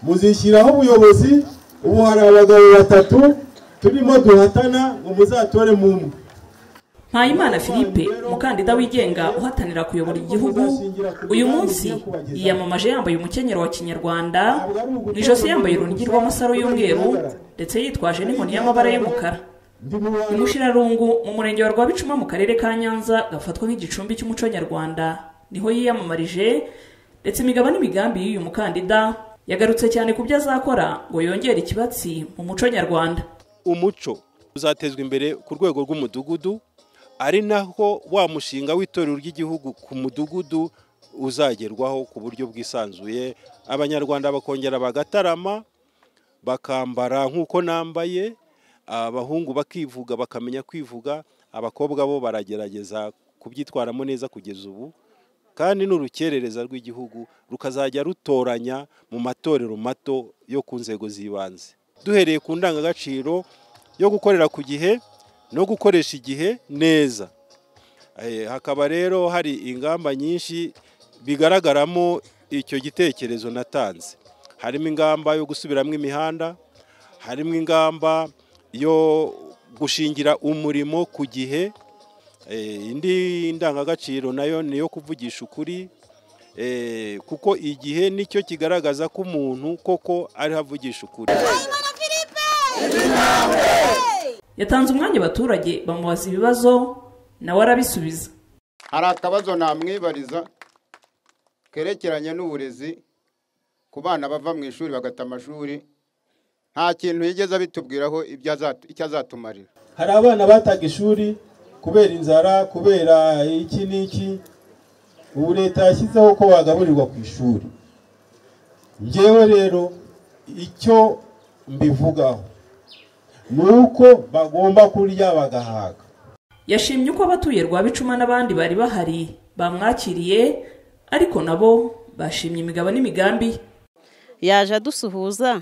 muzishyiraho ubuyobozi ubu hari abagabo batatu turimo duhatana ngo muzatore mu mwe mpayimana philippe umukandida wigenga uhatanira kuyobora igihugu uyu munsi yiyamamaje yambaye umukenyero wa kinyarwanda mu ijosi yambaye urunigi rw'amasaro y'umweru ndetse yitwaje n'inkoni y'amabara y'umukara imushirarungu mu murenge wa rwabicuma mu karere ka nyanza gafatwa nk'igicumbi cy'umuco nyarwanda niho yiyamamarije ndetse imigabo n'imigambi y'uyu mukandida yagarutse cyane ku byo azakora ngo yongere ikibatsi mu muco nyarwanda umuco uzatezwa imbere ku rwego rw'umudugudu ari naho wa mushinga w'itorero ry'igihugu ku mudugudu uzagerwaho ku buryo bwisanzuye abanyarwanda bakongera bagatarama bakambara nk'uko nambaye abahungu bakivuga bakamenya kwivuga abakobwa bo baragerageza kubyitwaramo neza kugeza ubu kandi n'urukerereza rw'igihugu rukazajya rutoranya mu matorero mato yo ku nzego z'ibanze duhereye ku ndangagaciro yo gukorera ku gihe no gukoresha igihe neza hakaba rero hari ingamba nyinshi bigaragaramo icyo gitekerezo natanze harimo ingamba yo gusubiramo imihanda harimo ingamba yo gushingira umurimo ku gihe indi ndangagaciro nayo ni iyo kuvugisha ukuri kuko igihe nicyo kigaragaza ko umuntu koko ariho avugisha ukuri yatanze umwanya abaturage bamubaza ibibazo nawe arabisubiza hari akabazo namwibariza kerekeranye n'uburezi ku bana bava mu ishuri bagata amashuri nta kintu yigeze abitubwiraho icyo azatumarira hari abana bataga ishuri kubera inzara kubera iki n'iki ubu leta yashyizeho ko bagaburirwa ku ishuri ngewe rero icyo mbivugaho ni uko bagomba kurya bagahaga yashimye uko abatuye rwabicuma n'abandi bari bahari bamwakiriye ariko nabo bashimye imigabo n'imigambi yaje adusuhuza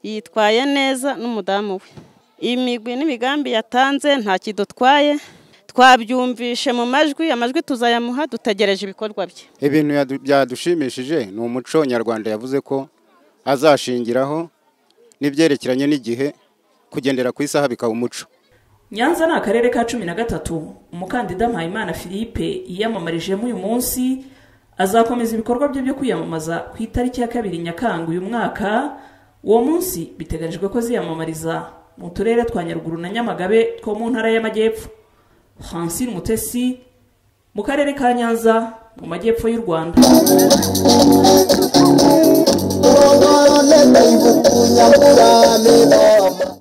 yitwaye neza n'umudamu we imigwi n'imigambi yatanze nta kidutwaye twabyumvishe mu majwi amajwi tuzayamuha dutegereje ibikorwa bye ibintu byadushimishije ni umuco nyarwanda yavuze ko azashingiraho n'ibyerekeranye n'igihe kugendera ku isaha bikaba umuco nyanza ni akarere ka cumi na gatatu umukandida mpayimana philippe yiyamamarijemo uyu munsi azakomeza ibikorwa bye byo kwiyamamaza ku itariki ya kabiri nyakanga uyu mwaka uwo munsi biteganyijwe ko aziyamamariza mu turere twa nyaruguru na nyamagabe two mu ntara y'amajyepfo francine mutesi mu karere ka nyanza mu majyepfo y'u rwanda